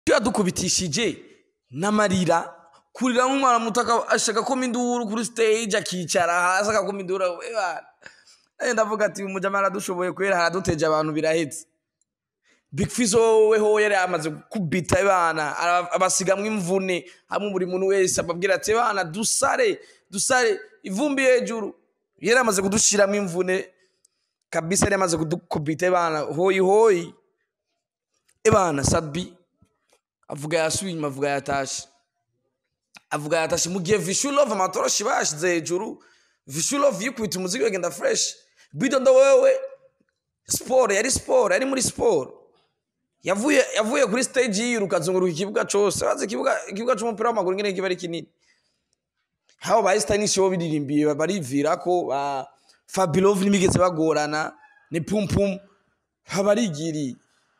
icyo yadukubitishije n'amarira kurira nk'umwana muto aka- ashaka ko induru kuri stage akicara hasi akakoma induru we bana Eh, ndavuga ati umujama aradushoboye kubera haraduteje abantu birahetse Big Fizzo wowe ho yari amaze gukubita bana ara- abasigamwo imvune hamwe buri muntu wese ababwira ati bana dusare dusare ivumbi hejuru yari amaze kudushiramo imvune kabisa yari amaze kudukubita bana hoyi hoyi ebana sabi avuga yasubiye inyuma avuga yatashe avuga yatashe mu gihe vishulove amatoroshi bashize hejuru vishulove yikubita umuziki wagenda fresh bidondo wewe siporo yari siporo yari muri siporo yavuye yavuye kuri stage yiruka azunguruka ikibuga cyose bazi ikibuga ikibuga cy'umupira w'amaguru ngene kiba ari kinini habo ba Stanisha bo biririmbiye barivira ko ba Fabilov nimigeze bagorana ni pum pum habarigiri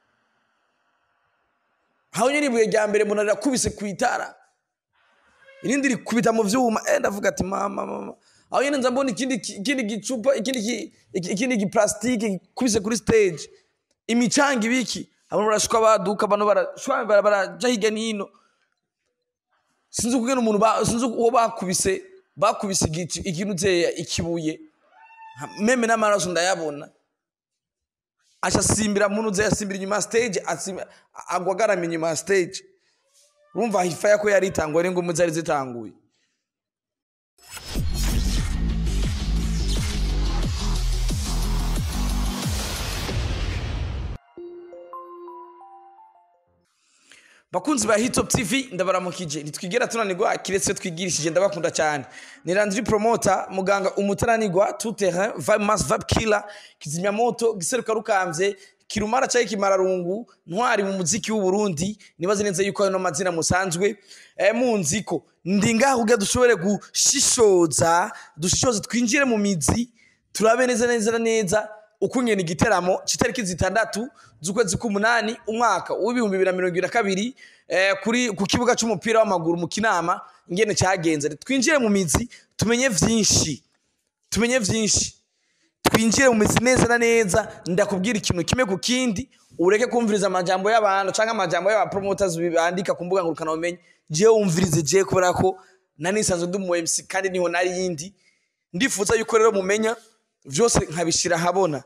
haho nyine ibuye rya mbere mbona rirakubise ku itara irindi rikubita mu vyuma eh ndavuga ati mama mama aho nyine nza mbona ikindi ikindi gicupa ikindi ki- iki- ikindi giplastike gikubise kuri stage imicanga ibiki abantu barashuka baduka abantu barashwa bara- baraja hirya n'ino sinzi ukugena umuntu ba- sinzi uwo bakubise bakubise igicu- ikintu uteye ikibuye Ha- meme n'amaraso ndayabona aca asimbira muntu uze yasimbira inyuma ya stage asimba- agwa agaramye inyuma ya stage urumva hifaya ko yari itanguye n'ingumu zari zitanguye bakunzi ba hitop tv ndabaramukije ntitwigera tunanirwa kiretse twigirishije ndabakunda cyane ni landry promoter muganga umutananirwa tout terrain vibe mass vibe killer kizimyamoto giseruka rukambye kirumara cyangwa kimararungu ntwari mu muziki w'u Burundi nibaze neza yuko ayo mazina musanzwe eh, munzi ko ndi ngaho kugira dushobore gushishoza dushishoze twinjire mu mizi turabe neza neza neza ukungena igiteramo c'itariki zitandatu z'ukwezi k'umunani umwaka w'ibihumbi bibiri na mirongo ibiri na kabiri eh, kuri ku kibuga c'umupira w'amaguru mu kinama ingene cagenze twinjire mu mizi tumenye vyinshi tumenye vyinshi twinjire mu mizi neza na neza ndakubwira ikintu kimwe ku kindi ureke kumviriza amajambo y'abantu canke amajambo y'abapromoters bandika ku mbuga ngurukana bumenyi jewe wumvirize jewe kubera ko nari nisanzwe ndi umu MC kandi niho nari yindi ndifuza yuko rero mumenya vyose nkabishira habona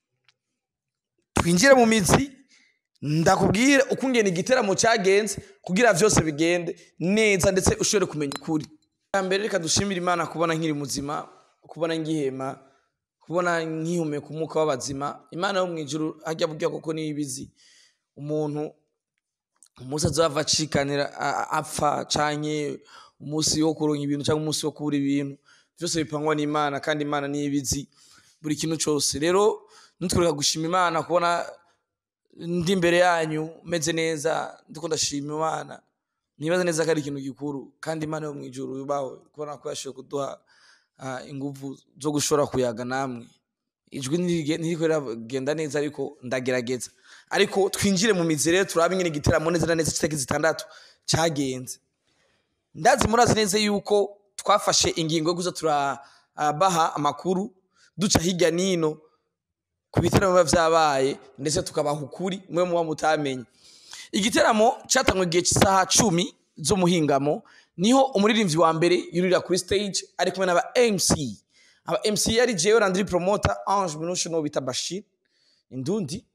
twinjire mu mizi ndakubwire uko ngena igiteramo cyagenze kugira vyose bigende neza ndetse ushobore kumenya ukuri bwa mbere reka dushimire imana kubona nkiri muzima kubona ngihema kubona nkihumeka umwuka w'abazima imana yo mu ijuru hajya burya koko niyo ibizi umuntu umunsi azava acikanira a- a- apfa canke umunsi wo kuronka ibintu cyangwa umunsi wo kubura ibintu byose bipangwa n'imana kandi imana niyo ibizi buri kintu cyose rero nitwereka gushima imana kubona ndi imbere yanyu meze neza ndiko ndashima imana nibaza neza ko ari ikintu gikuru kandi imana yo mu ijuru yubawe kubona ko yashoboye kuduha ah, inguvu zo gushobora kuyaga namwe ijwi ntirige- ntiriko riragenda neza ariko ndagerageza ariko twinjire mu mizi rero turabe ingene igiteramo neza na neza c'itariki zitandatu cagenze ndazi murazi neza yuko twafashe ingingo yo kuza turabaha amakuru duca hirya n'ino ku biteramo biba vyabaye ndetse tukabaha ukuri mwe muba mutamenye igiteramo catangwe igihe cy'isaha cumi z'umuhingamo niho umuririmbyi wa mbere yurira kuri stage ari kumwe n'aba mc aba mc yari jewe landry promoter ange minushe n'uwo bita bashir indundi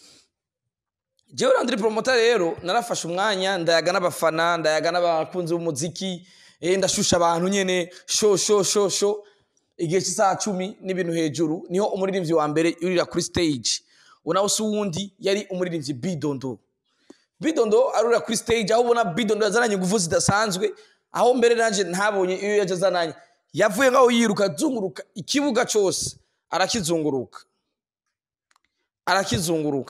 jewe landry promoter rero narafashe umwanya ndayaga n'abafana ndayaga n'abakunzi b'umuziki eh, ndashusha abantu nyene sho sho sho sho igihe cy'isaha cumi n'ibintu hejuru niho umuririmbyi wa mbere yurira kuri stage unawe si uwundi yari umuririmbyi bidondo bidondo arurira kuri stage aho ubona bidondo yazananye ingufu zidasanzwe aho mbere nanje ntabonye iyo yaje azananye yavuye ngaho yiruka azunguruka ikibuga cyose arakizunguruka arakizunguruka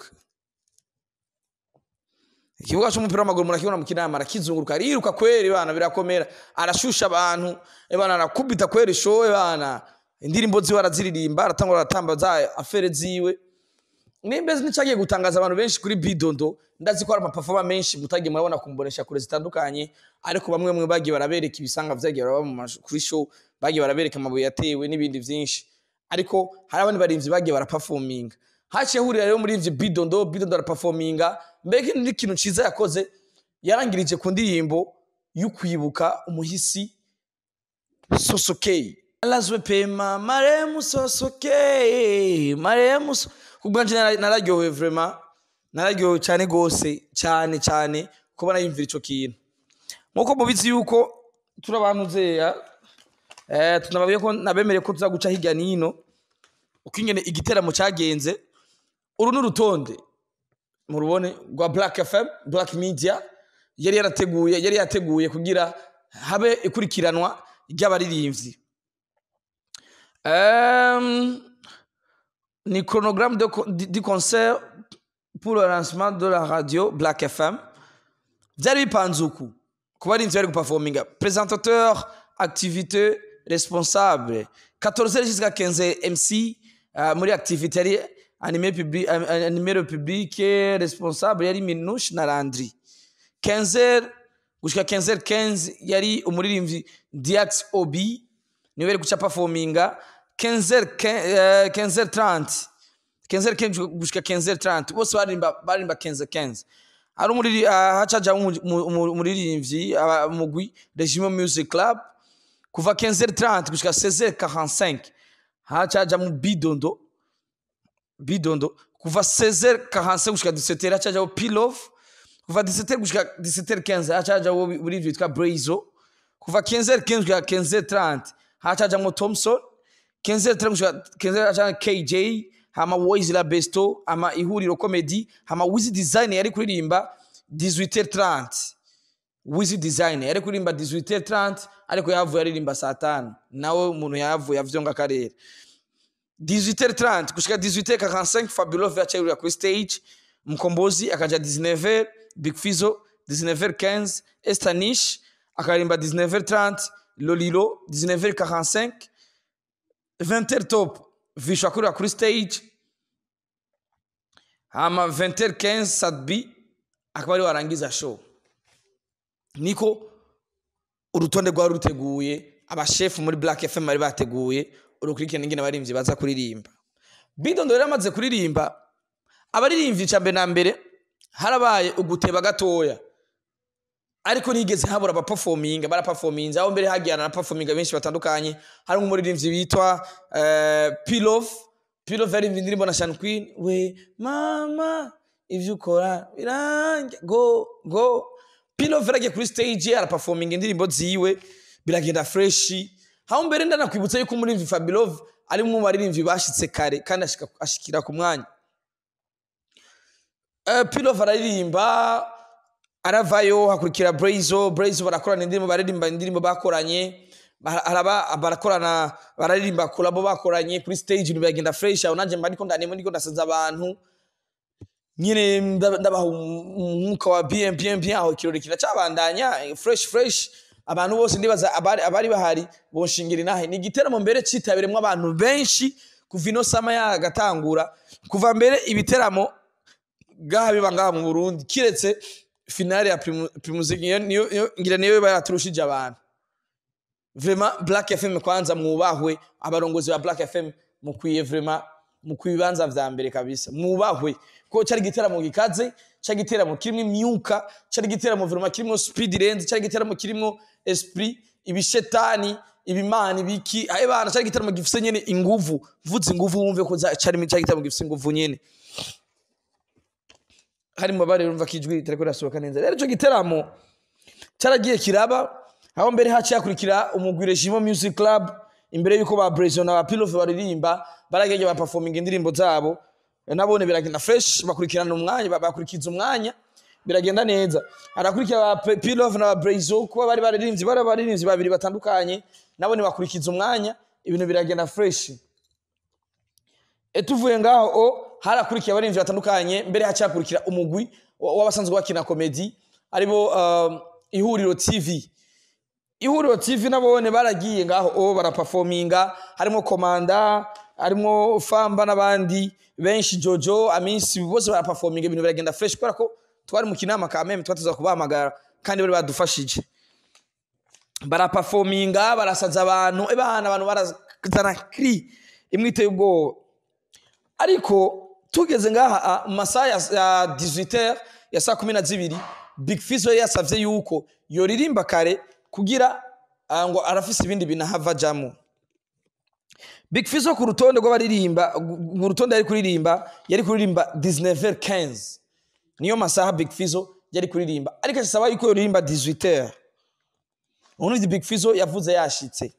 ikibuga cy'umupira w'amaguru murakibona mu kinama arakizunguruka ariruka kweri bana birakomera arashusha abantu bana arakubita kweri showe bana indirimbo ziwe araziririmba aratangura aratamba za afere ziwe nimbezi nicagiye gutangaza abantu benshi kuri bidondo ndazi ko hari amapafoma menshi mutagiye murabona kumbonesha kure zitandukanye ariko bamwe bamwe bagiye barabereka ibisanga vyagiye baraba mu mashu- kuri show bagiye barabereka amabuye yatewe n'ibindi vyinshi ariko hari abandi barimvyi bagiye barapafominga haciye hurira rero muri ivyo bidondo bidondo arapafominga mbega ni ikintu ciza yakoze yarangirije ku ndirimbo y'ukwibuka umuhisi sosokeye alazwe pema maremu sosokeye maremu so- kubwanje nara- nararyohewe vrema nararyohewe cyane gose cyane cyane kuba nayumvira ico kintu nkuko mubizi yuko turi abantu zeya eh, tunababiye ko nabemereye ko tuza guca hirya nino uko ingene igiteramo cyagenze uru ni urutonde murubone rwa black fm black media yari yarateguye yari yateguye kugira habe ikurikiranwa ry'abaririmbyi Um, ni chronogramme de, co- du du concert pour le lancement de la radio Black FM. Byari bipanze uku ku barinzi bari guperforminga présentateur activité responsable 14 jusqu'à 15 MC uh, muri activité yari animé public animé le public responsable yari Minouche na Landry 15 gushika 15 15 yari umuririmbyi Diax Obi niwe yari guca performinga 15 15 30 15 15 gushika 15 30 bose barimba barimba 15 15 ari umuriri hacaja umuririmbyi mugwi Regime Music Club kuva 15 30 gushika 16 45 hacaja mu bidondo bidondo kuva 16 45 gushika 17 hacaja mu Pilov kuva 17 gushika 17 15 hacaja muri vitwa Brazo kuva 15 15 gushika 15 30 hacaja mu Thompson 15 30 gushika 15 hacaja KJ hama Wiz la Besto hama ihuriro comedy hama Wiz Design yari kuririmba 18h30 Wiz Design yari kuririmba 18h30 ariko yavuye aririmba saa 5 nawe umuntu yavuye avyonga karere 18h30 gushika 18h45 Fabulous yacerura kuri stage Mkombozi akaja 19h Big Fizo 19h15 Estanish akarimba 19h30 Lolilo 19h45 20h top Visho akurira kuri stage hama 20h15 Sadbi akaba ari warangiza show niko urutonde rwari ruteguye abashefu muri Black FM bari bateguye urukurikirane ingene abaririmbyi baza kuririmba bidondo rero amaze kuririmba abaririmbyi ca mbere na mbere harabaye uguteba gatoya ariko nigeze habura abaperforminga baraperforminze aho mbere hagiye na performinga benshi batandukanye hari umuririmbyi bitwa uh, Pilov Pilov yaririmbye indirimbo na Sean Queen we mama ivyo ukora birange go go Pilov yaragiye kuri stage araperforminga indirimbo ziwe biragenda fresh aho mbere ndanakwibutsa yuko umuririmbyi Fabilov ari mu baririmbyi bashitse kare kandi ashika ashikira ku mwanya uh, Pilov araririmba aravayo hakurikira Brazo Brazo barakorana indirimbo baririmba indirimbo bakoranye haraba barakorana bararirimba kolabo bakoranye kuri stage ibintu biragenda fresh aho nanje mba ndiko ndanemo ndiko ndasaza abantu nyine ndabaha umwuka wa bien bien bien aho ikirori kiracabandanya fresh fresh abantu bose ndibaza abari, abari bahari bonshingira inahe ni igiteramo mbere citabiremwo abantu benshi kuva ino sama yagatangura kuva mbere ibiteramo gaha biba ngaha mu Burundi kiretse finale ya Primus niyo ngira niyo bayaturushije abantu vraiment Black FM kwanza mwubahwe abarongozi ba Black FM mukwiye vraiment mukwiye ibibanza vya mbere kabisa mwubahwe ko cyari giteramo gikaze cyari giteramo kirimo imyuka cyari giteramo vraiment kirimo speed range cyari giteramo kirimo esprit ibishetani ibimana ibiki aye bana cyari giteramo gifise nyene inguvu vuze inguvu wumve ko cyari cyari giteramo gifise inguvu nyene hari mu bare urumva kijwi ritariko rirasohoka neza rero ico giteramo cyaragiye kiraba aho mbere haciye hakurikira umugwi Regime Music Club imbere yuko ba Brezo na ba Pilov baririmba baragenge ba performing indirimbo zabo nabone biragenda fresh bakurikirana umwanya bakurikiza umwanya biragenda neza harakurikira ba Pilov na ba Brezo kuba bari baririmbyi bari baririmbyi babiri batandukanye nabone bakurikiza umwanya ibintu biragenda fresh etuvuye ngaho o harakurikiye abarinzi batandukanye mbere hacakurikira umugwi w'abasanzwe bakina komedi aribo uh, ihuriro tv ihuriro tv nabone baragiye ngaho o baraperforminga harimo komanda harimo famba n'abandi benshi jojo aminsi bose baraperforminga ibintu biragenda fresh kubera ko twari mu kinama ka meme twatuza kubahamagara kandi bari badufashije baraperforminga barasaza abantu ebana abantu barazana kri imwe iteye ubwoba ariko tugeze ngaha mu masaha ya 18h ya saa kumi na zibiri big fizo yari yasavye yuko yoririmba kare kugira ah, ngo arafise ibindi bintu ahava ajamwo big fizo ku rutonde rw'abaririmba ku rutonde yari kuririmba yari kuririmba 19h15 niyo masaha big fizo yari kuririmba ariko asaba yuko yoririmba 18h ubundi big fizo yavuze yashitse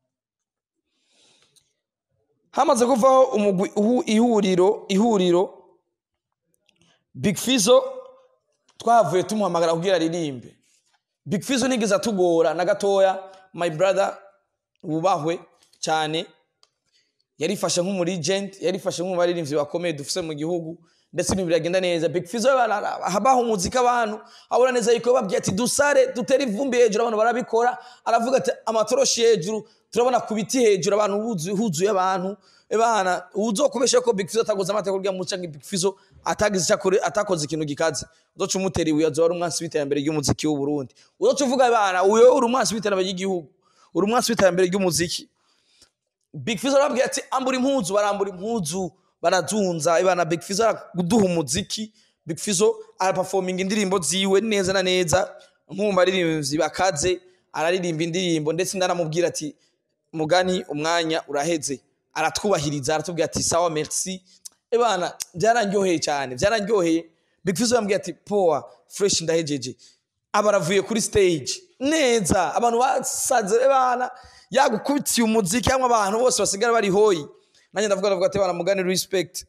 hamaze kuvaho umugwi ihu- ihuriro ihuriro big fizo twahavuye tumuhamagara kugira aririmbe big fizo nigeze atugora na gatoya my brother wubahwe cyane yarifashe nk'umuregent yarifashe nk'umubaririmbyi bakomeye dufise mu gihugu ndetse ibintu biragenda neza big fizo habaho umuziki abantu abona neza yuko babwiye ati dusare dutere ivumbi hejuru abantu barabikora aravuga ati amatoroshi hejuru turabona ku biti hejuru abantu huzuye huzuye abantu ebana uzokubesha ko big fizo atakoze amateka kurya muca ngo big fizo atagize icyo akore atakoze ikintu gikaze uzoca umutera ibuye azoba ari umwansi w'iterambere ry'umuziki w'u Burundi uzoca uvuga bana uyo uri umwansi w'iterambere ry'igihugu uri umwansi w'iterambere ry'umuziki Big Fizzo arababwira ati ambura impuzu barambura impuzu barazunza ibana Big Fizzo araduha umuziki Big Fizzo araperforminga indirimbo ziwe neza na neza nk'umva aririmbyi bakaze araririmba indirimbo ndetse ndaramubwira ati mugani umwanya uraheze aratwubahiriza aratubwira ati sawa merci ebana byaranryoheye cyane byaranryoheye Big Fizzo yambwiye ati poa fresh ndahejeje aba aravuye kuri stage neza abantu basaze ebana yagukubitiye umuziki cyangwa abantu bose basigara bari hoyi nanjye ndavuga ndavuga ati bana mugani respect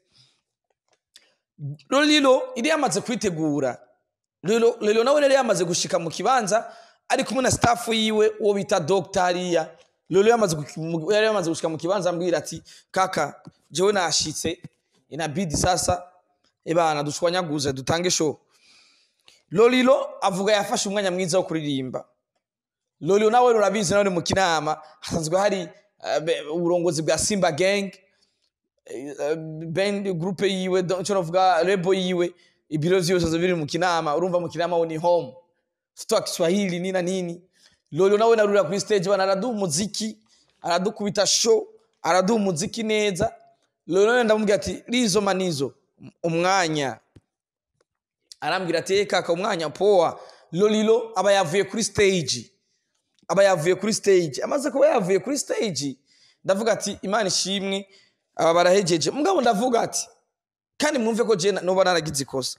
Lolilo iri yamaze kwitegura Lolo Lolo nawe yari yamaze gushika mu kibanza ari kumwe na staff yiwe uwo bita Dr. Ariya Lolo yamaze gu- yari yamaze gushika mu kibanza ambwira ati kaka jewe nashitse inabidi sasa ebana dushwanyaguze dutange show Lolilo avuga yafashe umwanya mwiza wo kuririmba Lolilo nawe urabizi nawe ni mu kinama hasanzwe hari eh, be- uburongozi bwa Simba Gang eh, band groupe yiwe donc cyo navuga lebo yiwe ibiro vyose biri mu kinama urumva mu kinama wo ni home stock Swahili nina nini Lolilo nawe narura kuri stage bana araduha umuziki aradukubita show araduha umuziki neza Lolilo nawe ndamubwira ati rizo manizo umwanya arambwira ati "Eh, kaka umwanya poa lolilo aba yavuye kuri stage aba yavuye kuri stage amaze kuba yavuye kuri stage ndavuga ati imana ishimwe aba barahejeje mugabo ndavuga ati kandi mwumve ko jewe noba naragize ikosa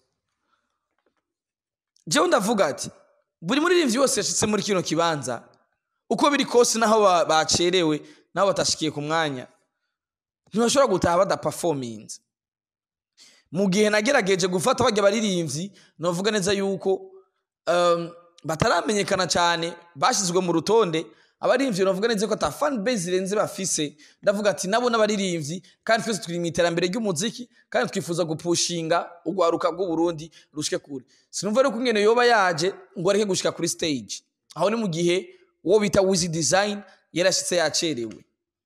jewe ndavuga ati buri muririmbyi wese yashitse muri kino kibanza uko biri kose naho ba- bacerewe naho batashikiye ku mwanya ntibashobora gutaha badaperforminze mu gihe nagerageje gufata bajya baririmbyi navuga neza yuko um, bataramenyekana cyane bashyizwe mu rutonde abaririmbyi navuga neza ko ata fan base irenze bafise ndavuga ati nabo n'abaririmbyi kandi twese turi mu iterambere ry'umuziki kandi twifuza gupushinga urwaruka rw'u Burundi rushike kure sinumva rero kungene yoba yaje ngo areke gushika kuri stage aho ni mu gihe uwo bita Wizi Design yarashitse yacerewe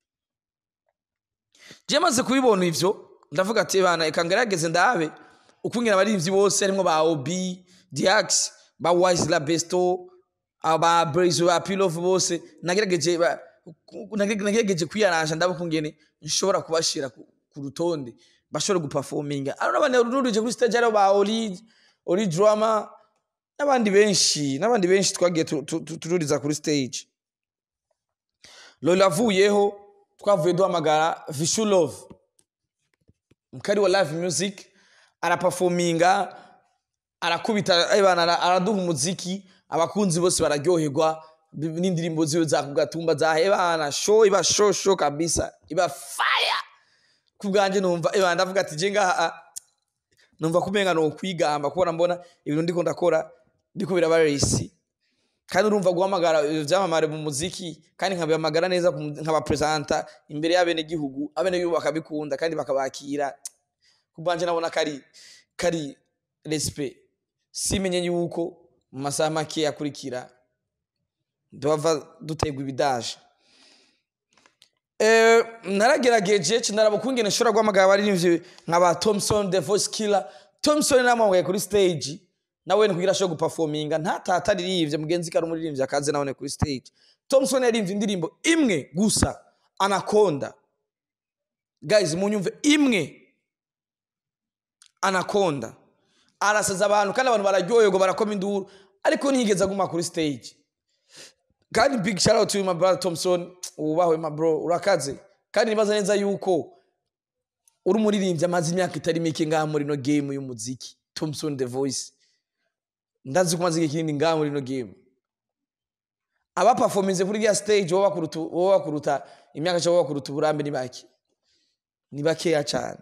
je maze kubibona ivyo ndavuga ati bana eka ngerageze ndabe ukungena abaririmbyi bose harimwo ba Obi Diax ba Wise La Besto aba Brazo ba Pilov bose nagerageje ba- ku- nage- nagerageje kwiyaranja ndabe kungene nshobora kubashira ku ku rutonde bashobora guperforminga ari n'abandi ruruje kuri stage ari ba Oli Oli Drama n'abandi benshi n'abandi benshi twagiye tu- tu- tu- tururiza kuri stage Lolo avuyeho twavuye duhamagara Vishu Love mkari wa live music araperforminga arakubita ebana ara- araduha umuziki abakunzi bose bararyoherwa bi- n'indirimbo ziwe za kugatumba za ebana show iba show show kabisa iba fire kubwanje numva ebana ndavuga ati je ngaha ah, numva kumenga no kwigamba kubona mbona ibintu ndiko ndakora biko biraba race kandi urumva guhamagara ibyo byamamare mu muziki kandi nkabihamagara neza ku- nkabapresenta imbere y'abene gihugu abene gihugu bakabikunda kandi bakabakira kubanje nabona kari kari respect simenye yuko mu masaha make akurikira duhava dutegwa ibidaje Eh, naragerageje cinaraba ukungene nshobora guhamagara abaririmbyi nka ba Thompson the voice killer Thompson namuhamagaye kuri stage nawe ni kugira ashobore guperforminga ntatata aririvye mugenzi kari umuririmbyi akaze nawe kuri stage Thompson yaririmbye indirimbo imwe gusa Anaconda guys munyumve imwe Anaconda arasaza abantu kandi abantu bararyoherwa barakoma induru ariko ntiyigeze aguma kuri stage kandi big shout out to you, my brother Thompson wubahwe my bro urakaze kandi nibaza neza yuko uri umuririmbyi amaze imyaka itari mike ngaha muri no game y'umuziki Thompson the voice ndazi ko maze igihe kinini ngaha muri no game aba performance kuri ya stage wowe bakuruta wowe bakuruta imyaka cyangwa bakuruta uburambe ni bake ni bakeya cyane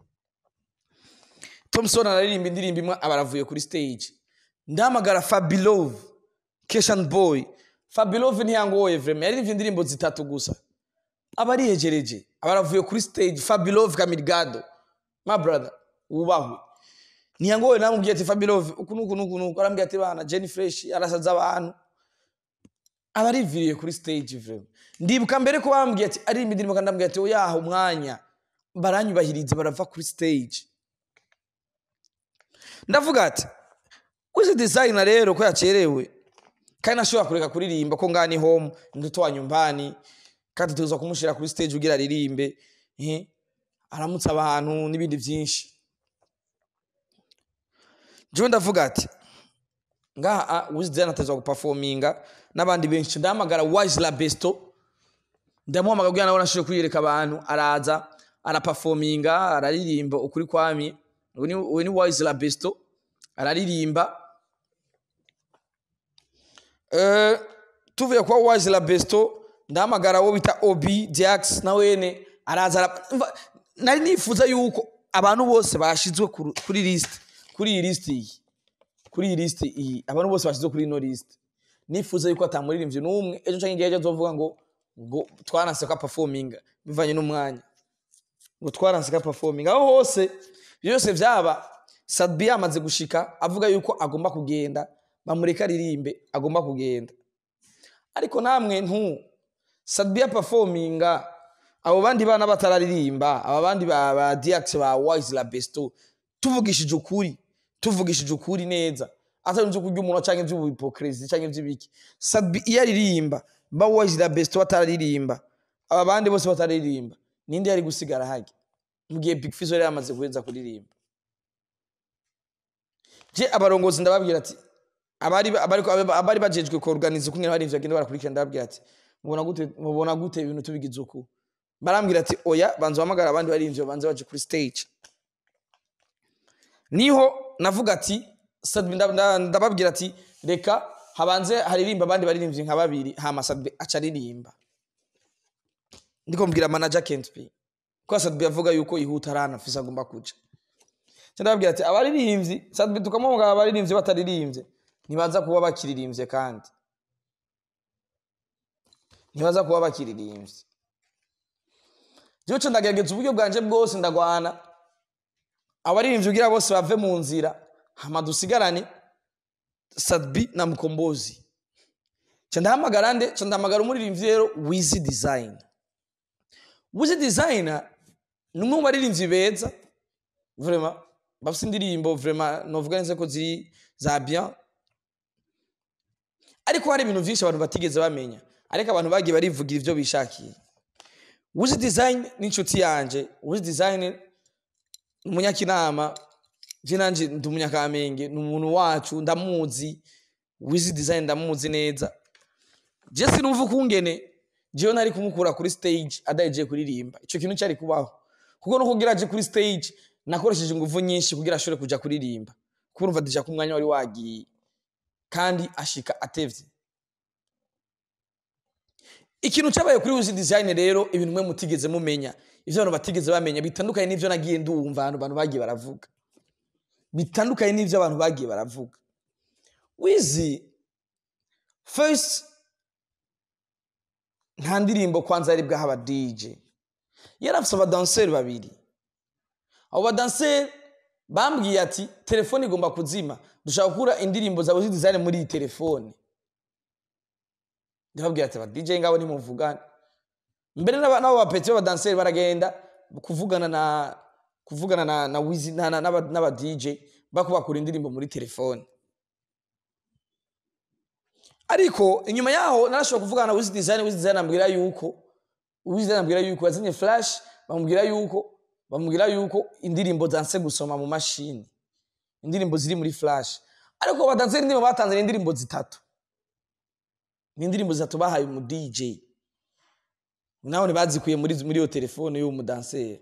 Thompson araririmba indirimbo imwe aba aravuye kuri stage ndahamagara Fabilove Keshan Boy Fabilove ntiyangoye vraiment yaririmbye indirimbo zitatu gusa aba ariyegereje aba aravuye kuri stage Fabilove Kamirgado my brother wubahwe ntiyangoye namubwiye ati Fabilove uku nuku nuku nuku arambwiye ati bana Jenny Fresh arasaza abantu aba ariviriye kuri stage vraiment ndibuka mbere ko bambwiye ati aririmba indirimbo kandi ndambwiye ati oyaha umwanya baranyubahiriza barava kuri stage ndavuga ati wizi designer rero ko yacerewe kandi nashobora kureka kuririmba ko ngani home nduto wa nyumbani kandi tuza kumushira kuri stage ugira aririmbe eh aramutsa abantu n'ibindi byinshi jewe ndavuga ati ngaha wizi designer atazwa guperforminga n'abandi benshi ndahamagara wise la besto ndamuhamagara kugira nabona ashobore kwiyereka abantu araza araperforminga araririmba ukuri kwami uyu ni- uyu ni wise la besto araririmba Eh, tuvuye kwa wise la besto ndahamagara wo bita obi diax na wene araza ara- Umva, nari nifuza yuko abantu bose bashizwe kuru- kuri list kuri iyi list iyi kuri iyi list iyi abantu bose bashizwe kuri ino list nifuza yuko atamuririmbyi n'umwe ejo canke igihe ejo azovuga ngo ngo twaranse ko performing bivanye n'umwanya ngo twaranse ka performing aho hose byose byaba Sadbi yamaze gushika avuga yuko agomba kugenda bamureka aririmbe agomba kugenda ariko namwe ntu Sadbi ya performinga abo bandi bana batararirimba aba bandi ba, ba Diax ba Wise la Besto tuvugishije ukuri tuvugishije ukuri neza atari nzo kurya umuntu canke ivy'ubuhipokrisi canke ivy'ibiki Sadbi iyo aririmba ba Wise la Besto batararirimba aba bandi bose batararirimba ninde yari gusigara hage mu gihe Big Fizzo yari yamaze guheza kuririmba je abarongozi ndababwira ati abari abari abari bajejwe ko organize kumwe n'abari bagenda barakurikira ndababwira ati mubona gute mubona gute ibintu tubigize uku barambwira ati oya banza hamagara abandi barinvye banze baje kuri stage niho navuga ati Sadbi nda- nda- ndababwira ati reka habanze haririmba abandi baririmbyi nka babiri hama Sadbi aca aririmba ndiko mbwira manager Kent P ko Sadbi yavuga yuko yihuta arana afise agomba kuja Nca ndababwira ati abaririmbyi Sadbi tukamubwira abaririmbyi bataririmbye ntibaza kuba bakiririmbye kandi ntibaza kuba bakiririmbye jewe ca ndagerageza uburyo bwanje bwose ndagwana abaririmbyi ugira bose bave mu nzira hama dusigarane Sadbi na Mkombozi ca ndahamagara nde ca ndahamagara umuririmbyi rero Wizi Design Wizi Design ni umwe mu baririmbyi beza vraiment bafite indirimbo vraiment novuga neza ko ziri za bien ariko hari ibintu byinshi abantu batigeze bamenya ariko abantu bagiye barivugira ibyo bishakiye Wizi Design ni inshuti yanje Wizi Design ni umunyakinama je nanje ndi umunyakamenge ni umuntu wacu ndamuzi Wizi Design ndamuzi neza je sinumva ukungene jewe nari kumukura kuri stage adahejeje kuririmba ico kintu cyari kubaho kuko no kugira aje kuri stage nakoresheje ingufu nyinshi kugira ashobore kuja kuririmba kuko urumva deja ko umwanya wari wagiye kandi ashika atevye ikintu cyabaye kuri Wizi Design rero ibintu mwe mutigeze mumenya ivyo abantu batigeze bamenya bitandukanye n'ivyo nagiye ndumva abantu abantu bagiye baravuga bitandukanye n'ivyo abantu bagiye baravuga Wizi first nta ndirimbo kwanza yari bwaha aba DJ yari afise abadanseri babiri abo badanseri bambwiye ati telefone igomba kuzima dushaka gukura indirimbo za Wizi Design muri iyi telefone ndababwira ati aba DJ ngabo nimuvugane mbere n'aba- n'abo bapeti b'abadanseri baragenda kuvugana na kuvugana na na Wizi na- na- n'aba n'aba DJ bako bakura indirimbo muri telefone ariko inyuma yaho narashobora kuvugana na Wizi Design Wizi Design ambwira yuko Wizi Design ambwira yuko yazanye flash bamubwira yuko bamubwira yuko indirimbo zanse gusoma mu mashini indirimbo ziri muri flash ariko badanseri indirimbo batanze ni indirimbo zitatu ni indirimbo zitatu bahaye umu DJ nawe bazikuye muri muri iyo telefone y'uwo mudanseri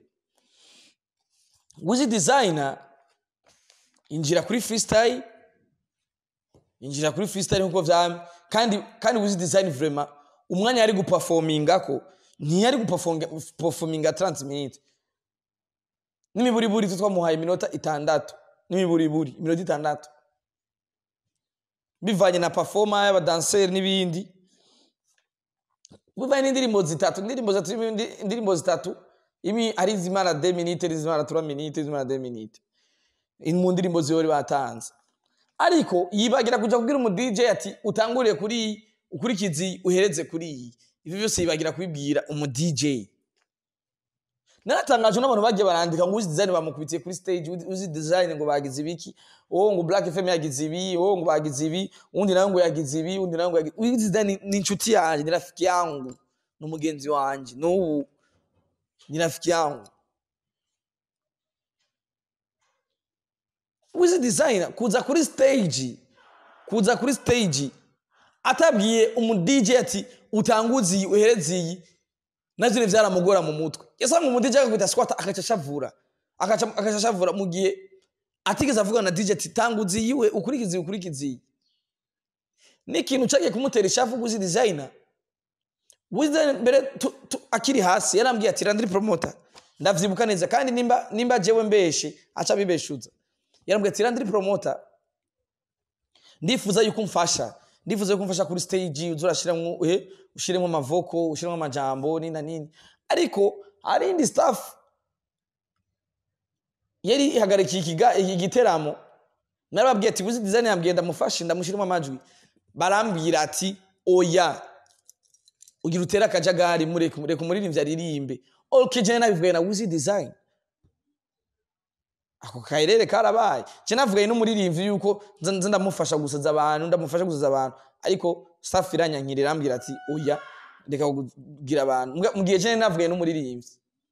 Wizi designer injira kuri freestyle injira kuri freestyle nkuko vyamye kandi kandi Wizi design vraiment umwanya yari guperforminga ko ntiyari guperforminga 30 minutes n'imiburiburi twamuhaye iminota itandatu n'imiburiburi iminota itandatu bivanye na performa y'abadanseri n'ibindi bivanye n'indirimbo zitatu indirimbo zitatu indirimbo zitatu imi ari zimara 2 minutes zimara 3 minutes zimara 2 minutes mu ndirimbo zihori batanze ariko yibagira kuja kubwira umu DJ ati utanguriye kuri ukurikizi uhereze kuri iyi ibi byose yibagira kubibwira umu DJ naratangaje n'abantu bagiye barandika ngo uzi design bamukubitiye kuri stage uzi design ngo bagize ibiki oh ngo Black FM yagize ibi oh ngo bagize ibi undi nawe ngo yagize ibi undi nawe ngo yagize uzi design ni inshuti yanjye ni rafiki yangu n'umugenzi wanje n'ubu ni rafiki yangu uzi design kuza kuri stage kuza kuri stage atabwiye umu DJ ati utanguzi uhereze iyi navyo ni vyaramugora mu mutwe yasanga umu DJ akakwita squat akaca shavura akaca akaca shavura mu gihe atigeze avugana na DJ ati tanguzi yiwe ukurikizi ukurikizi n'ikintu cagiye kumutera ishavu guzi designer wize mbere akiri hasi yarambwiye ati randiri promoter ndavyibuka neza kandi nimba nimba jewe mbeshe aca bibeshuza yarambwiye ati randiri promoter ndifuza yuko umfasha ndifuza yuko umfasha kuri stage uzurashiramwo eh ushiremo amavoko ushiremo amajambo nina nini ariko hari indi staff yari ihagarikiye ikiga igiteramo narababwiye ati buzi design yambwiye ndamufashe ndamushiremo amajwi barambwira ati oya ugira utera akajagari mureke mureke umuririmbyi aririmbe okay je nabivugaye na wuzi design ako kairere karabaye je navugaye n'umuririmbyi yuko nza ndamufasha gusaza abantu ndamufasha gusaza abantu ariko staff iranyankira irambwira ati oya reka kugira abantu mu gihe je navugaye n'umuririmbyi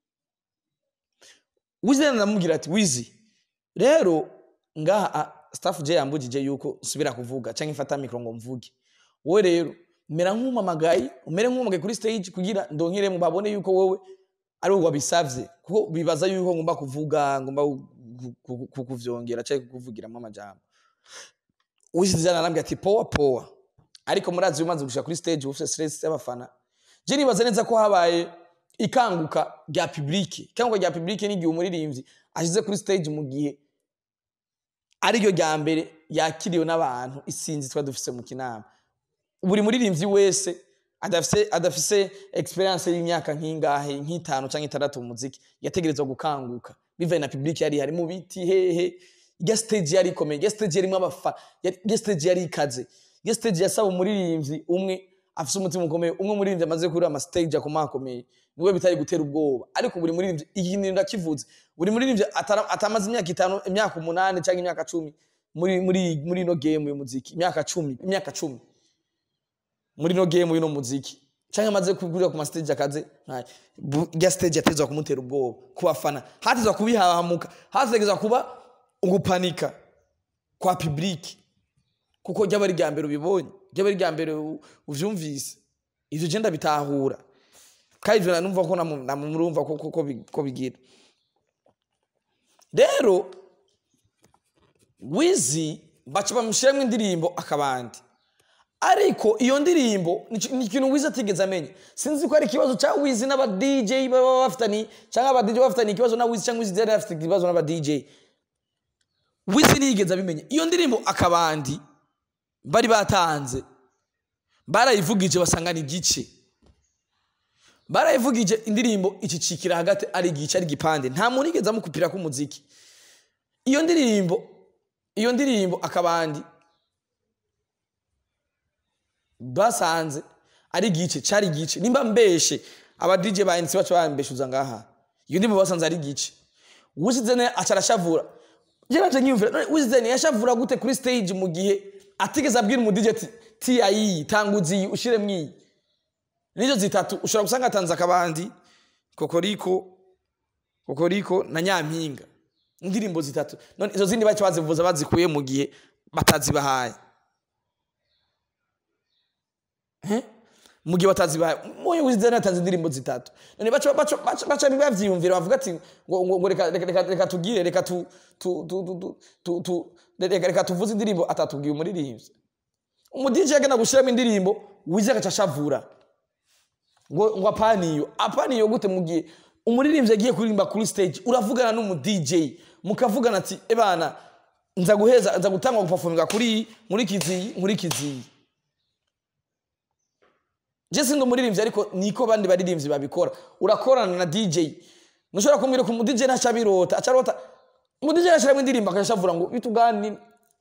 wizi ndamubwira ati wizi rero ngaha staff je yambujije yuko nsubira kuvuga canke mfata mikro ngo mvuge wowe rero mera nk'umamagaye umere nk'umamagaye kuri stage kugira ndonkeremo babone yuko wowe ari wabisavye kuko bibaza yuko ngomba kuvuga ngomba kukuvyongera canke kukuvugiramo amajambo wisizana arambwira ati powa powa ariko murazi umaze gushika kuri stage ufite stress y'abafana je nibaza neza ko habaye ikanguka rya public ikanguka rya public n'igihe umuririmbyi ashize kuri stage mu gihe ariryo rya mbere yakiriwe n'abantu isinzi twa dufise mu kinama buri muririmbyi wese adafise adafise experience y'imyaka nk'ingahe nk'itanu canke itandatu mu muziki yategerezwa gukanguka bivaye na public yari hari mu biti hehe ya stage yari ikomeye ya stage yarimo abafa ya stage yari ikaze ya stage yasaba umuririmbyi umwe afise umutima ukomeye umwe umuririmbyi amaze kuri ama stage akomakomeye niwe bitari gutera ubwoba ariko buri muririmbyi ikintu ndakivuze buri muririmbyi atamaze imyaka itanu imyaka umunani cyangwa imyaka cumi muri muri muri no game y'umuziki imyaka cumi imyaka cumi muri no game y'ino muziki cyangwa amaze kugurira ku mastage akaze ya stage yatezwa kumutera ubwoba ku bafana hatezwa kubihahamuka hategezwa kuba ugupanika kwa public kuko ryaba ari rya mbere ubibonye ryaba ari rya mbere uvyumvise ivyo je ndabitahura kandi ivyo numva ko namurumva ko bigira rero wizi baca bamushiramo indirimbo akabandi ariko iyo ndirimbo ni ikintu wizi atigeze amenya sinzi ko ari ikibazo cya wizi n'aba DJ baba bafitani cyangwa aba DJ bafitani ikibazo na wizi cyangwa wizi yari afite ikibazo n'aba DJ wizi ntiyigeze abimenya iyo ndirimbo akabandi bari batanze barayivugije basanga ni igice barayivugije indirimbo icicikira hagati ari igice ari igipande nta muntu yigeze amukupira k'umuziki iyo ndirimbo iyo ndirimbo akabandi basanze ari igice cyari igice nimba mbeshe aba DJ ba NC bacu bambeshuza ngaha iyo ndirimbo basanze ari igice wuzizene acarashavura Jeraje nyumvira wuzizene yashavura gute kuri stage mu gihe atigeze abwira umu DJ ati TIE tanguzi ushire mwi nizo zitatu ushobora gusanga atanze akabandi kokoriko kokoriko na nyampinga indirimbo zitatu none izo zindi baca bazivuza bazikuye mu gihe batazibahaye Eh? mu gihe batazibahaye moyo wizidizayini yatanze indirimbo zitatu none baca baca baca baca bavyiyumvira bavuga ati ngo ngo ngo reka reka reka reka tugire reka tu tu tu tu tu- tu tu reka reka tuvuze indirimbo atatubwiye umuririmbyi umudije yagenda gushiramo indirimbo wize agaca ashavura ngo ngo apaniyo apaniyo gute mu gihe umuririmbyi agiye kuririmba kuri stage uravugana n'umu DJ mukavugana ati ebana nza guheza nza gutangwa guperforminga kuri iyi, muri kiziyi muri kiziyi je sindi umuririmbyi ariko niko bandi baririmbyi babikora urakorana na DJ ntushobora kumbwira ko umu DJ ntaca birota aca arota umu DJ yashiramo indirimbo akaca ashavura ngo bitugani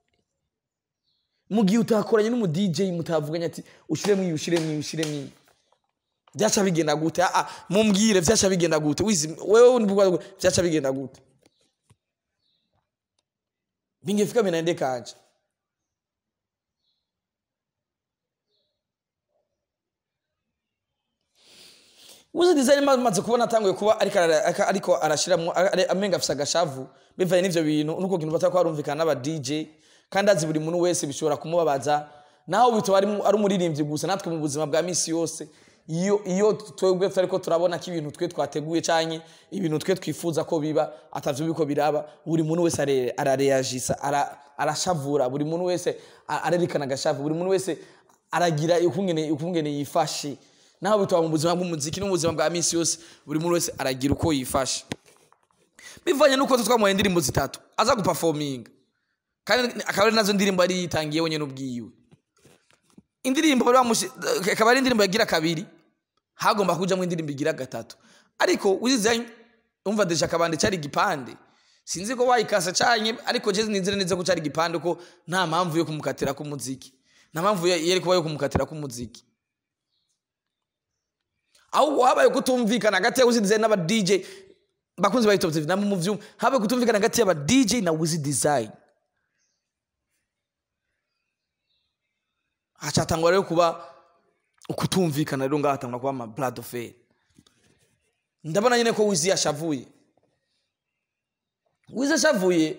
mu gihe utakoranye n'umu DJ mutavuganye ati ushiremo iyi ushiremo iyi ushiremo iyi vyaca bigenda gute ah mumbwire vyaca bigenda gute wizi wewe univuga ngo vyaca bigenda gute bingefika minaende kaje Uzi design maze kubona atanguye kuba ariko ara- ariko- ariko arashiramwo ari- amenga afise agashavu bivanye n'ivyo bintu nuko kintu batako barumvikana n'aba DJ kandi azi buri muntu wese bishobora kumubabaza naho bitoba ari mu- ari umuririmbyi gusa natwe mu buzima bwa misi yose iyo iyo twebwe ariko turabona ko ibintu twe twateguye canke ibintu twe twifuza ko biba atavyo biko biraba buri muntu wese are- arareagisa ara- arashavura buri muntu wese a- arerekana agashavu buri muntu wese aragira ukungene ukungene yifashe naho bitaba mu buzima bw'umuziki no mu buzima bwa misi yose buri muntu wese aragira uko yifashe bivanye n'uko twamuhaye indirimbo zitatu aza guperforminga kandi akaba ari nazo ndirimbo yari yitangiye wenyine ubwiwe indirimbo bari bamushi akaba ari indirimbo yagira kabiri hagomba kujamo indirimbo igira gatatu ariko uzizanye umva deja akabande cyari igipande sinzi ko bayikasa canye ariko je nizere neza ko cyari igipande ko nta mpamvu yo kumukatira k'umuziki nta mpamvu ya- yari kuba yo kumukatira k'umuziki ahubwo habaye kutumvikana hagati ya Wiz Design n'aba DJ bakunzi ba Top TV namwe mu vyuma habaye kutumvikana hagati y'aba DJ na Wiz Design hacatangwa rero kuba ukutumvikana rero ngaho hatangwa kuba ama blood affair ndabona nyine ko Wiz yashavuye Wiz ashavuye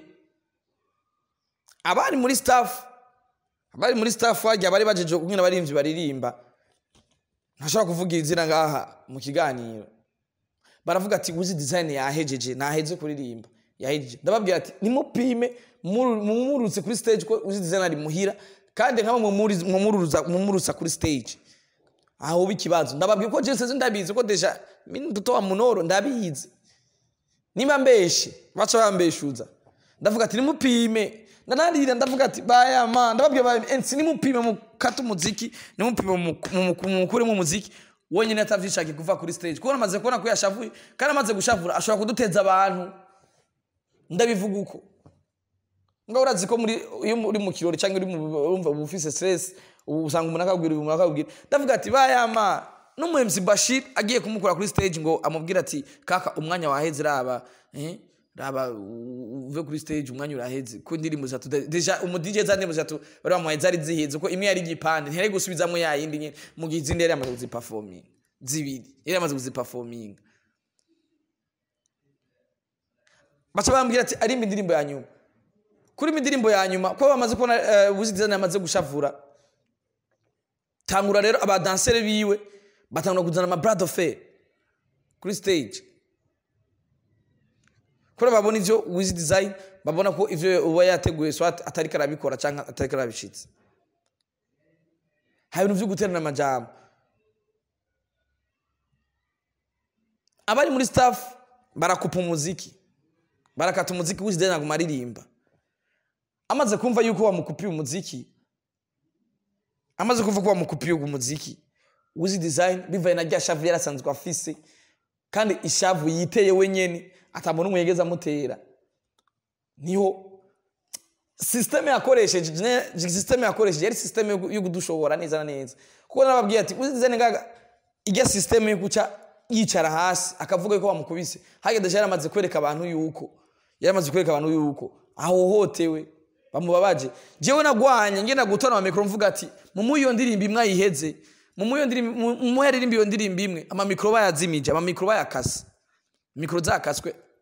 abari muri staff abari muri staff wagiye abari bajeje kumwe n'abarimvyi baririmba ntashobora kuvuga izina ngaha mu kiganiro baravuga ati Wiz Design yahejeje naheze kuririmba yahejeje ndababwira ati nimupime muru- mumurutse kuri stage ko Wiz Design ari muhira kandi nkaba mumuruza mumurutsa kuri stage aho uba ikibazo ndababwira ko Jesse ndabizi ko deja mimi mtoto wa munoro ndabizi nimba mbeshe baca bambeshuza ndavuga ati nimupime ndanarira ndavuga ati baya ma ndababwira baya ensi nimupime mukata umuziki nimupime mu- mu- mu- mukuremo umuziki wenyine atavyishaki kuva kuri stage kuko namaze kubona ko yashavuye kandi amaze gushavura ashobora kuduteza abantu ndabivuga uko nga urazi ko muri iyo uri mu kirori cyangwa uri mu urumva uba ufise stress ubu usanga umuntu akabwira umuntu akabwira ndavuga ati bayama n'umu MC Bashir agiye kumukura kuri stage ngo amubwira ati kaka umwanya waheze raba eh raba u- uve kuri stage umwanya uraheze ko indirimbo zatu deja umu DJ za ndirimbo zatu bari bamuhaye zari ziheze ko imwe yari igipande ntiyari gusubizamo ya yindi nyene mu gihe izindi yari yamaze kuziperforming zibiri yari yamaze kuziperforming baca bambwira ati arimba indirimbo ya nyuma kuri indirimbo ya nyuma ko bamaze kubona uh, Wiz Design yamaze gushavura tangura rero abadansere biwe batangura kuzana ama brad affair kuri stage kuri babona ivyo Wiz Design babona ko ivyo uba yateguye swat atari karabikora canke atari karabishitse hari ibintu vyo guterana amajambo abari muri staff barakupa umuziki barakata umuziki Wiz Design aguma aririmba amaze kumva yuko wamukupiye umuziki amaze kumva ko wamukupiye uwo muziki Wiz Design bivaye na rya shavu yarasanzwe afise kandi ishavu yiteye wenyene atabona umwe yegeza amutera niho system yakoresheje ne- system yakoresheje yari system yo- yo kudushobora neza na neza kuko nababwiye ati Wiz Design ngaga ijya system yo guca yicara hasi akavuga ko bamukubise hageze yaramaze kwereka abantu yuko yaramaze kwereka abantu yuko ahohotewe bamubabaje jewe nagwanye ngenda gutona amikro mvuga ati mu iyo ndirimbo imwe ayiheze mu iyo ndirimbo mu- mu yaririmba iyo ndirimbo imwe ama mikro bayazimije ama mikro bayakase mikro zakaswe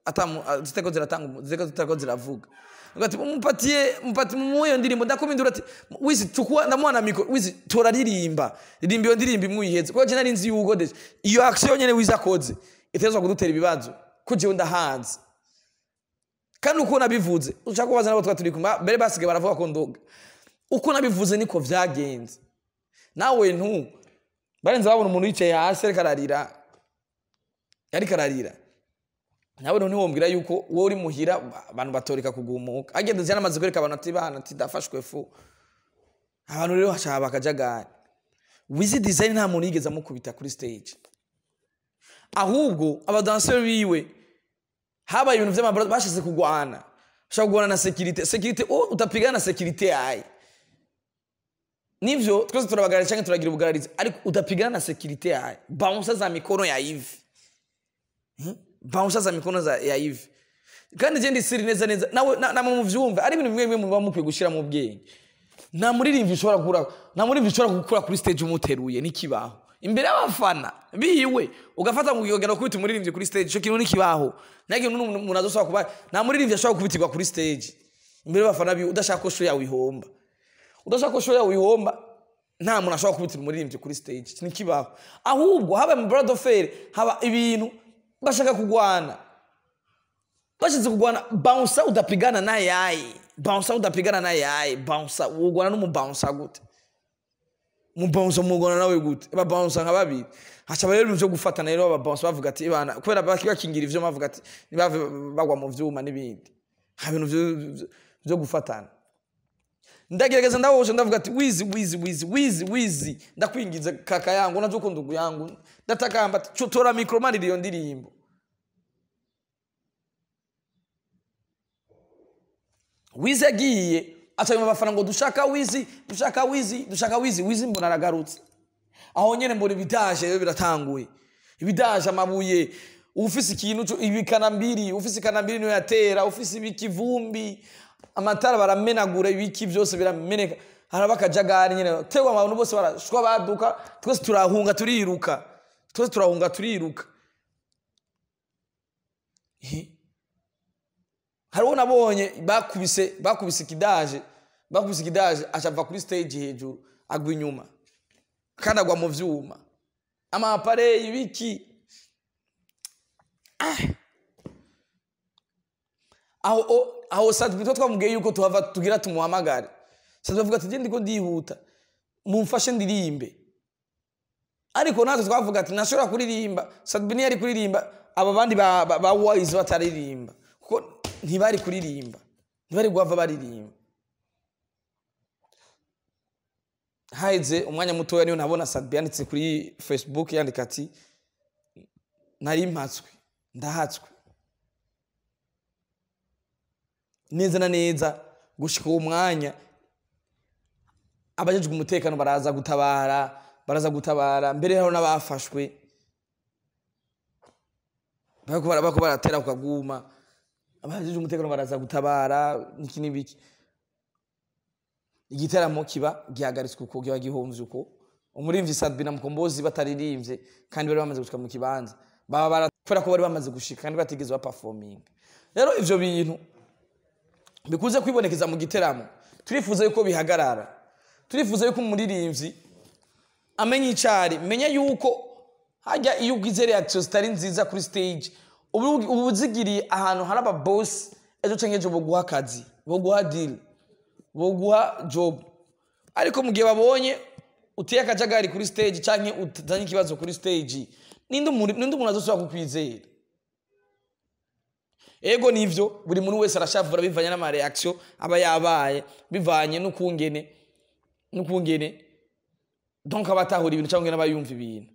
atamu ah, ziteko ziratanga umu- ziteko ziteko ziravuga ngati mupatiye mupati mu iyo ndirimbo ndakomindura ati wizi chukua ndamwana miko wizi toraririmba ririmba iyo ndirimbo imuyiheze kuko je nari nzi yuko deje iyo action nyene wiza koze itezwa kudutera ibibazo ko jewe ndahanze kandi uko nabivuze ushaka kubaza nabo twa turi kumwe mbere basigaye baravuga ko ndoga uko nabivuze niko vyagenze nawe ntu barenze babona umuntu yicaye hasi ariko ararira ariko ararira nawe none wombwira yuko wowe uri muhira abantu batoreka kugumuka agenda yanamaze kwereka abantu ati bana ati ndafashwe fu abantu rero hashaba akajagari wizi design nta muntu yigeze amukubita kuri stage ahubwo abadanseri biwe habaye ibintu vy'amabara bashize kugwana bashaka kugwana na sekirite sekirite oh utapigana na sekirite yaye nivyo twese turabagarira cyangwa turagira ubugararizi ariko udapigana na sekirite yaye bounce za mikono ya hivi bounce za mikono za ya hivi kandi je ndisiri neza neza nawe na- namwe muvyumve ari ibintu bimwe bimwe muba mukwiye gushira mu bwenge nta muririmbyi ushobora gukura nta muririmbyi ushobora gukura kuri stage umuteruye n'ikibaho imbere y'abafana biwe ugafata mu kigogero kubita umuririmbyi kuri stage ico kintu n'ikibaho nta kintu n'umuntu umuntu azoshobora kuba nta muririmbyi ashobora kubitirwa kuri stage imbere y'abafana biwe udashaka ko show yawe ihomba udashaka ko show yawe ihomba nta muntu ashobora kubitira umuririmbyi kuri stage iki n'ikibaho ahubwo haba mu brad fair haba ibintu bashaka kugwana bashize kugwana bouncer udapigana na yaye bouncer udapigana na yaye bouncer ugwana n'umubouncer gute umubouncer mugwana nawe gute ba bouncer nka babiri haca rero ibintu byo gufatana rero aba bouncer bavuga ati bana kubera baki bakingira ivyo bavuga ati nibave bagwa mu vyuma n'ibindi ha ibintu vyo- vyo- vyo gufatana ndagerageza ndaboshe ndavuga ati wizi wizi wizi wizi wizi ndakwingiza kaka yangu unajua uko ndugu yangu ndatakamba ati "Cho- tora mikro mani iyo ndirimbo wizi agiye acabima abafana ngo dushaka wizi dushaka wizi dushaka wizi wizi mbona aragarutse aho nyene mbona ibidaje rero biratanguye ibidaje amabuye ufise ikintu co- ibikanambiri ufise ikanambiri niyo yatera ufise ibikivumbi amatara baramenagura ibiki byose birameneka haraba akajagari nyene tewe abantu bose barashwa baduka twese turahunga turiruka twese turahunga turiruka Ehe. hariho nabonye bakubise bakubise ikidaje bakubise ikidaje acava kuri stage hejuru agwa inyuma kandi agwa mu vyuma amapare ibiki Ah. aho o- aho sadbito twamubwiye yuko tuhava tugira tumuhamagare sadbito avuga ati je ndiko ndihuta mumfashe ndirimbe ariko natwe twavuga ati ntashobora kuririmba sadbini yari kuririmba aba bandi ba, ba, ba wise bataririmba kuko ntibari kuririmba ntibari guhava baririmba haheze umwanya mutoya niyo nabona sadbi yanditse kuri facebook yandika ati nari mpatswe ndahatswe neza na neza gushika uwo mwanya abajejwe umutekano baraza gutabara baraza gutabara mbere hariho n'abafashwe bariko bara- bariko baratera ku kaguma abajejwe umutekano baraza gutabara niki n'ibiki igiteramo kiba gihagaritswe uko kiba gihomvye uko umurimvyi sadbi na mukombozi bataririmbye kandi bari bamaze gushika mu kibanza baba bara- kubera ko bari bamaze gushika kandi batigeze baperforminga rero ivyo bintu bikuze kwibonekeza mu giteramo turifuza yuko bihagarara turifuza yuko umuririmbyi amenya icari menya yuko hajya iyo ugize reaction zitari nziza kuri stage ubu ubu uzigiriye ahantu hari ababosi ejo canke ejo boguha akazi boguha deal boguha job ariko mu gihe babonye uteye akajagari kuri stage canke utazanye ikibazo kuri stage ninde umuntu ninde umuntu azosubira kukwizera ego nivyo buri muntu wese arashavura bivanye n'amareaction aba yabaye bivanye n'ukungene n'ukungene donc aba atahura ibintu cyangwa aba yumva ibintu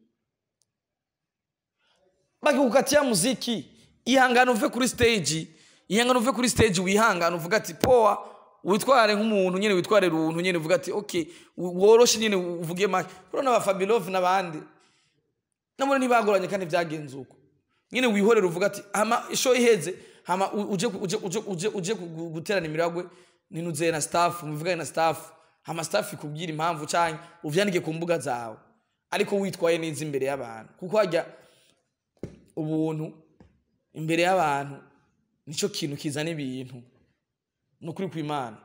bakikukatia muziki ihangane uve kuri stage ihangane uve kuri stage wihangane uvuga ati poa witware nk'umuntu nyene witware runtu nyene uvuga ati okay woroshe nyene uvuge make kuri n'aba Fabilov n'abandi nabone ntibagoranye kandi byagenze uko nyine wihorera uvuga ati hama isho iheze hama u- uje uje uje uje uje gu- guterana imiragwe ninuze na staff muvugane na staff hama staff ikubwira impamvu canke uvyandike ku mbuga zawe ariko witwaye neza imbere y'abantu kuko hajya ubuntu imbere y'abantu nicyo kintu kizana ibintu ni ukuri kw'imana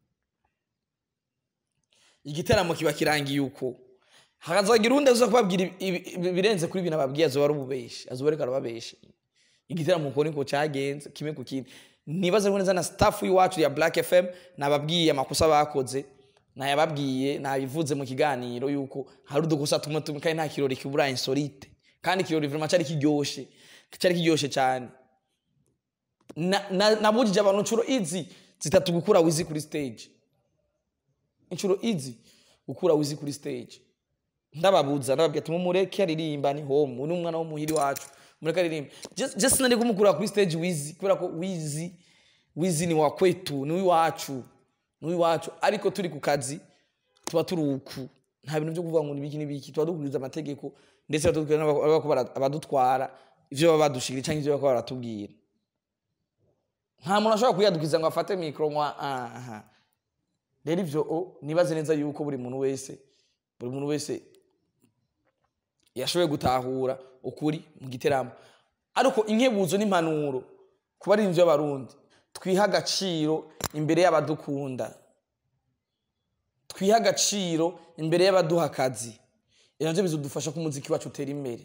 igiteramo kiba kirangiye uko hakazagira undi aza kubabwira ibi- ibi- ibi- ibirenze kuri ibintu ababwiye azoba ari ububeshi azoba ariko arababesha igiteramo uko niko cyagenze kimwe ku kindi nibaza ko neza na staff y'iwacu ya Black FM nababwiye amakosa bakoze nayababwiye nabivuze mu kiganiro yuko hari udukosa tumwe tumwe kandi nta kirori kibura insolite kandi ikirori vraiment cyari kiryoshe cyari kiryoshe cyane Na- na- nabujije abantu inshuro izi zitatu gukura wizi kuri stage inshuro izi gukura wizi kuri stage ndababuza ndababwira ati mumureke aririmba ni home uyu ni umwana wo muhiri wacu mureke aririmba Just- just nari kumukura kuri stage wizi kubera ko wizi wizi ni wa kwetu ni uwacu ni uwacu ariko turi ku kazi tuba turi uku nta bintu byo kuvuga ngo nibiki nibiki tuba dukurikiza amategeko ndetse badukurikiza n'abako bara- abadutwara ivyo baba badushikira cyangwa ivyo bako baratubwira nta muntu ashobora kuyadukiza ngo afate mikoro ngo aha rero ivyo o nibaze neza yuko buri muntu wese buri muntu wese yashoboye gutahura ukuri mu giteramo ariko inkebuzo n'impanuro ku barinzi b'abarundi twiha agaciro imbere y'abadukunda twiha agaciro imbere y'abaduha akazi ibyo navyo bizodufasha ko umuziki wacu utera imbere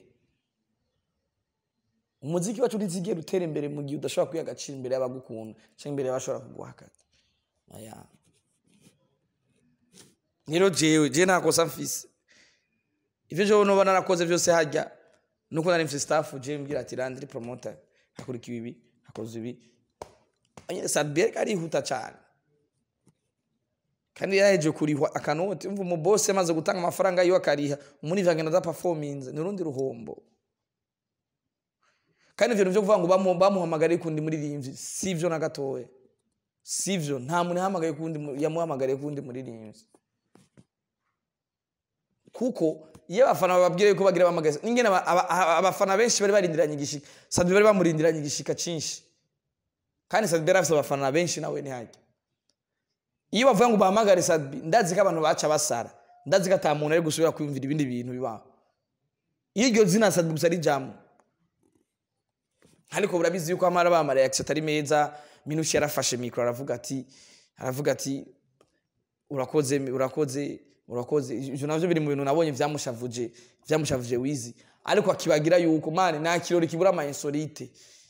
umuziki wacu ntizigera utera imbere mu gihe udashobora kwiha agaciro imbere y'abagukunda cyangwa imbere y'abashobora kuguha akazi Aya. rero jewe jewe nta kosa mfise ivyo jewe noba narakoze vyose harya nuko nari mfise staff jewe mbwira ati randiri promoter hakurikiwe ibi hakoze ibi anyene Sadbier karihuta cane kandi yaheje kurihwa akanoti umva umubose amaze gutanga amafaranga yiwe akariha umuntu agenda ada performinze ni urundi ruhombo kandi ivyo nivyo kuvuga ngo bamu- bamuhamagariye kundi muririmbyi sivyo na gatoya sivyo nta muntu yahamagaye kundi mu- yamuhamagariye kundi muririmbyi kuko iyo abafana bababwira yuko bagira bamagaza n'ingene aba- aba- aba- abafana benshi bari barindiranye igishika Sadbi bari bamurindiranye igishika cinshi kandi Sadbi yari afise abafana benshi nawe ntihajya iyo bavuga ngo bahamagare Sadbi ndazi ko abantu baca basara ndazi ko ata muntu ari gusubira kwiyumvira ibindi bintu bibaho iyo iryo zina Sadbi gusa rijamwo ariko burabizi yuko amara bama reaction atari meza minushi yarafashe mikro aravuga ati aravuga ati urakoze urakoze urakoze ivyo navyo biri mu bintu nabonye vyamushavuje vyamushavuje wizi ariko akibagira yuko mane nta kirori kibura ama insolite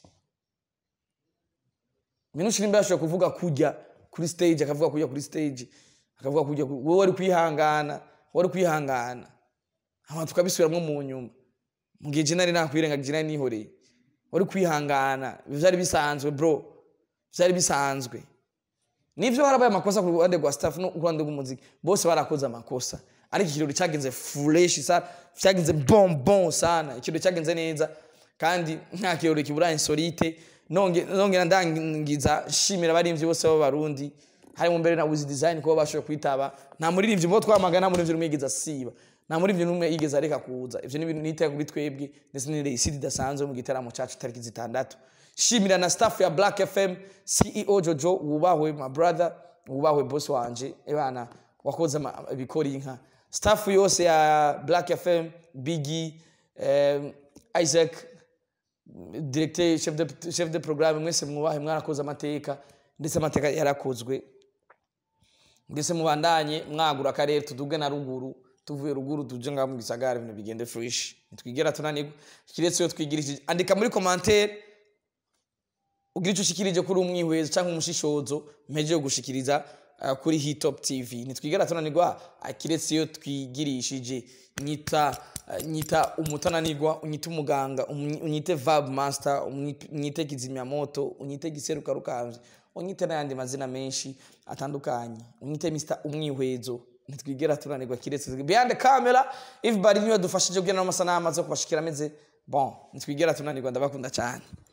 minushi nimba yashoboye kuvuga kujya kuri stage akavuga kujya kuri stage akavuga kujya ku- wowe wari kwihangana wari kwihangana hama tukabisubiramwo mu nyuma mu gihe je nari nakwirengagije nari nihoreye wari kwihangana vyari bisanzwe bro vyari bisanzwe nivyo harabaye amakosa ku ruhande rwa staff no ku ruhande rw'umuziki bose barakoze amakosa ariko ikirori cyagenze fresh sana cyagenze bon bon sana ikirori cyagenze neza kandi nta kirori kibura insolite nonge nongera ndangiza shimira abarimvyi bose b'abarundi harimo mbere na wizi design kuba bashoboye kwitaba nta muririmbyi mbo twamagana nta muririmbyi n'umwe yigeze asiba nta muririmbyi n'umwe yigeze areka kuza ivyo ni ibintu niteka kuri twebwe ndetse ni reisidi idasanzwe mu gitaramo cacu tariki zitandatu shimira na staff ya black fm ceo jojo wubahwe my brother wubahwe boss wanje ebana wakoze ama- ibikora inka staff yose ya black fm bigi um, isaac directeur chef de, chef de programme mwese mwubahe mwarakoze amateka ndetse amateka yarakozwe ndetse mubandanye mwagura akarere tuduge na ruguru tuvuye ruguru tuje ngaho mu gisagara ibintu bigende fresh nitwigera tunanirwa kiretse iyo twigirishije andika muri commentaire ugira icyo ushikirije kuri umwihweza cyangwa umushishozo mpejeje gushikiriza uh, kuri hitop tv nitwigera tunanirwa uh, kiretse iyo twigirishije nyita uh, nyita umutananirwa unyite umuganga umny- unyite vab master umny- unyite kizimyamoto unyite giseruka rukavye unyite n'ayandi mazina menshi atandukanye unyite mr umwihwezo ntitwigera tunanirwa kiretse behind the camera if bari niwe dufashije kugira n'amasanamu aze kubashikira ameze bon ntitwigera tunanirwa ndabakunda cyane